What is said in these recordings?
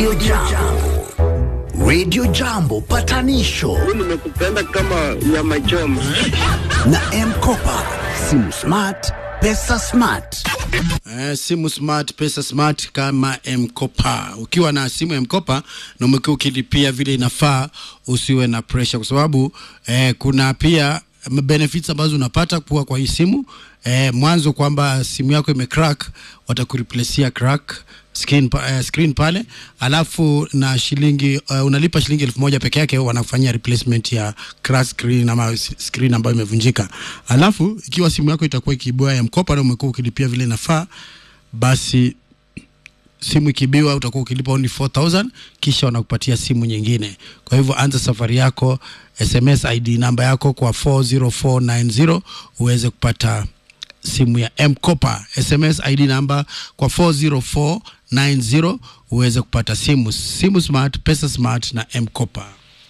Radio Jambo. Radio Jambo patanisho nimekupenda kama nyama choma. na M-Kopa. Simu smart, pesa smart. Eh, simu smart, pesa smart kama M-Kopa. Ukiwa na simu M-Kopa na umekuwa ukilipia vile inafaa, usiwe na pressure kwa sababu eh, kuna pia benefits ambazo unapata kuwa kwa hii simu eh, mwanzo kwamba simu yako imecrack, watakureplacia crack screen, pa, eh, screen pale alafu na shilingi uh, unalipa shilingi elfu moja peke yake wanafanyia replacement ya crack screen ama s- screen ambayo imevunjika alafu ikiwa simu yako itakuwa ikiibua ya mkopa na umekuwa ukilipia vile inafaa basi simu ikibiwa utakuwa ukilipa only 4000 kisha wanakupatia simu nyingine kwa hivyo anza safari yako sms id namba yako kwa 40490 uweze kupata simu ya mkopa sms id namba kwa 40490 uweze kupata simu simu smart pesa smart na mkopa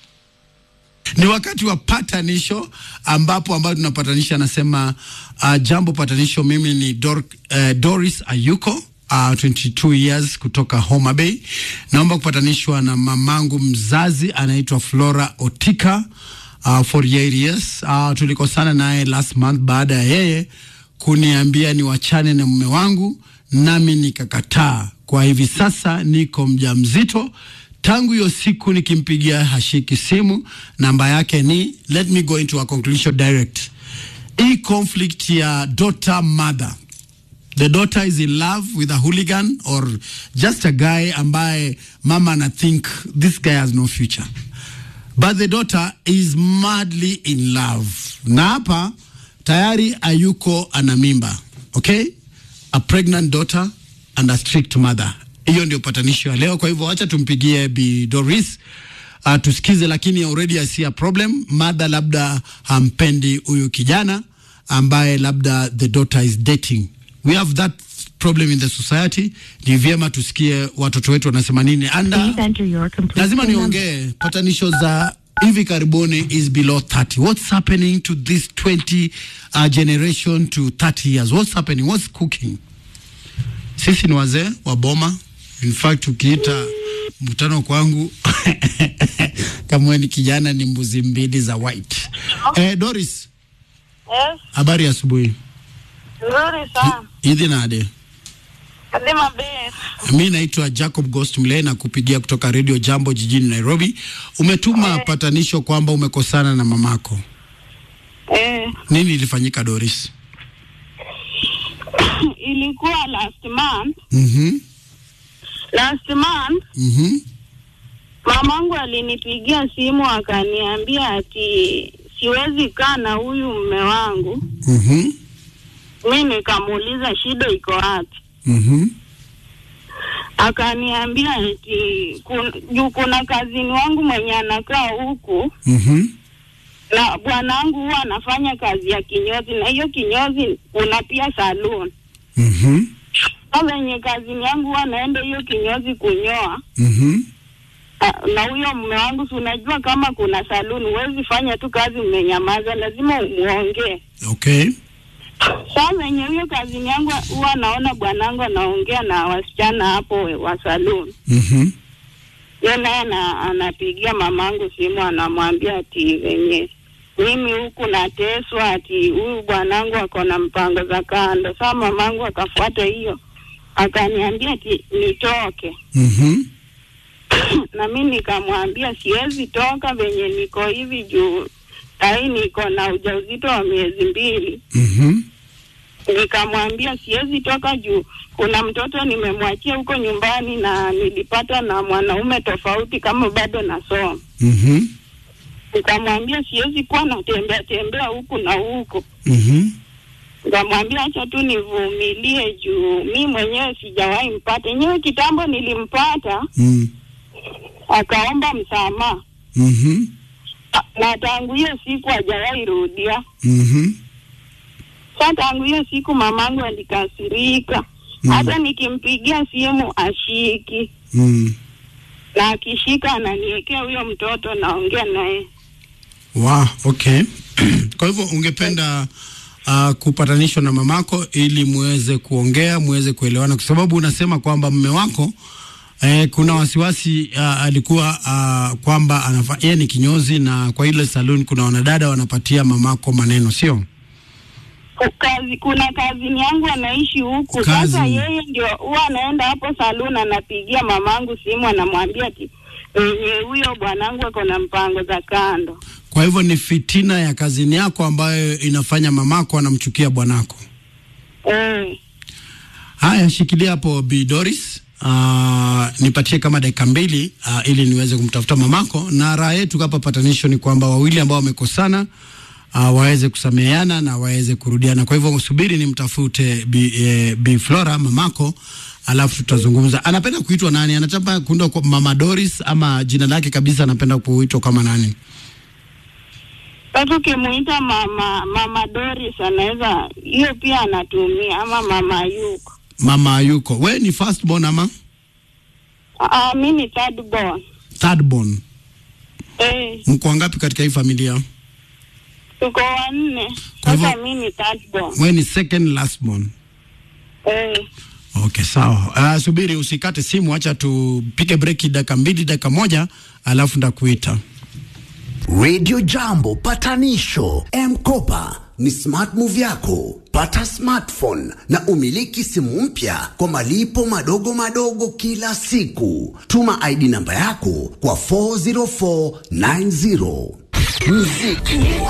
ni wakati wa patanisho ambapo ambayo tunapatanisha anasema uh, jambo patanisho mimi ni Dor, uh, doris ayuko uh, 22 years kutoka homa bay naomba kupatanishwa na mamangu mzazi anaitwa flora otika uh, 48 years uh, tulikosana naye last month baada ya yeye kuniambia ni wachane na mume wangu nami nikakataa kwa hivi sasa niko mjamzito tangu hiyo siku nikimpigia hashiki simu namba yake ni let me go into a conclusion direct hii conflict ya daughter mother the daughter is in love with a hooligan or just a guy ambaye mama ana think this guy has no future but the daughter is madly in love na hapa tayari ayuko ana mimba okay a pregnant daughter and a strict mother hiyo ndio patanisho ya leo kwa hivyo wacha tumpigie bi doris uh, tusikize lakini already I see a problem mother labda hampendi huyu kijana ambaye labda the daughter is dating we have that problem in the society ni vyema tusikie watoto wetu wanasema nini and uh, Please enter your complete lazima PIN number. niongee patanisho za hivi karibuni is below 30 what's happening to this 20 uh, generation to 30 years what's happening what's cooking sisi ni wazee wa boma in fact ukiita mkutano kwangu kama wewe ni kijana ni mbuzi mbili za white eh, doris Yes, habari ya asubuhi nzuri sana. idhi nade Kadima be. mi naitwa jacob ghost mle na kupigia kutoka radio jambo jijini nairobi umetuma patanisho kwamba umekosana na mamako Eh, nini ilifanyika doris ilikuwa last month. mm-hmm. Last month Mm-hmm. mamangu alinipigia simu akaniambia ati siwezi kaa na huyu mume wangu. Mm-hmm. Mi nikamuuliza shida iko wapi? Mm-hmm. Akaniambia eti kun, juu kuna kazini wangu mwenye anakaa huku Mm-hmm. na bwanangu huwa anafanya kazi ya kinyozi, na hiyo kinyozi kuna pia saloon. Mm-hmm. Sasa venye kazini yangu huwa naenda hiyo kinyozi kunyoa Mm-hmm. Ah, na huyo mume wangu, si unajua kama kuna saluni, huwezi fanya tu kazi umenyamaza, lazima umuongee. okay Sasa venye hiyo kazini yangu huwa naona bwanangu anaongea na wasichana hapo wa saluni, mm-hmm. ye naye ana- anapigia mamangu simu, anamwambia ati venye mimi huku nateswa, ati huyu bwanangu ako na mpango za kando. Saa mamangu akafuata hiyo, akaniambia ati nitoke Mm-hmm. na mi nikamwambia siwezi toka venye niko hivi juu sahii niko na ujauzito wa miezi mbili. Mm-hmm. Nikamwambia siwezi toka juu kuna mtoto nimemwachia huko nyumbani na nilipata na mwanaume tofauti kama bado nasoma. Mm-hmm. Nikamwambia siwezi kuwa natembea tembea huku na huku. Mm-hmm. Nikamwambia acha tu nivumilie juu mi mwenyewe sijawahi mpata. Yenyewe kitambo nilimpata Mm. akaomba msamaha Mm-hmm. na tangu hiyo siku hajawahi rudia. Mm-hmm. Sa tangu hiyo siku mamangu alikasirika, Mm. hata nikimpigia simu ashiki, Mm. na akishika ananiwekea huyo mtoto, naongea naye. Wow, okay. Kwa hivyo ungependa uh, kupatanishwa na mamako ili muweze kuongea, muweze kuelewana, kwa sababu unasema kwamba mme wako Eh, kuna wasiwasi uh, alikuwa uh, kwamba anafa yeye ni kinyozi na kwa ile saloon kuna wanadada wanapatia mamako maneno, sio? kazi kuna kazini yangu anaishi huku Kazi. sasa yeye ndio huwa anaenda hapo saluni anapigia mamangu simu anamwambia ati eh, huyo bwanangu ako na mpango za kando Kwa hivyo ni fitina ya kazini yako ambayo inafanya mamako anamchukia bwanako. eh. Haya, shikilia hapo Bi Doris. Uh, nipatie kama dakika mbili uh, ili niweze kumtafuta mamako, na raha yetu hapa patanisho ni kwamba wawili ambao wamekosana uh, waweze kusameheana na waweze kurudiana. Kwa hivyo subiri nimtafute Bi, eh, Bi Flora mamako, alafu tutazungumza. Anapenda kuitwa nani? Anataka kuitwa kwa Mama Doris ama jina lake kabisa anapenda kuitwa kama nani? Sasa ukimuita mama mama Doris anaweza hiyo pia anatumia ama mama yuko Mama Ayuko. We ni first born ama ah, mi ni third born third born? eh, Mko wangapi katika hii familia? tuko wanne Kwa hivyo- sasa mi ni third born We ni second last born. eh. Okay, sawa. Uh, subiri usikate simu, acha tupige breki dakika mbili, dakika moja, alafu ndakuita. Radio Jambo patanisho M-Kopa ni smart move yako. Pata smartphone na umiliki simu mpya kwa malipo madogo madogo kila siku. Tuma ID namba yako kwa 40490. Muziki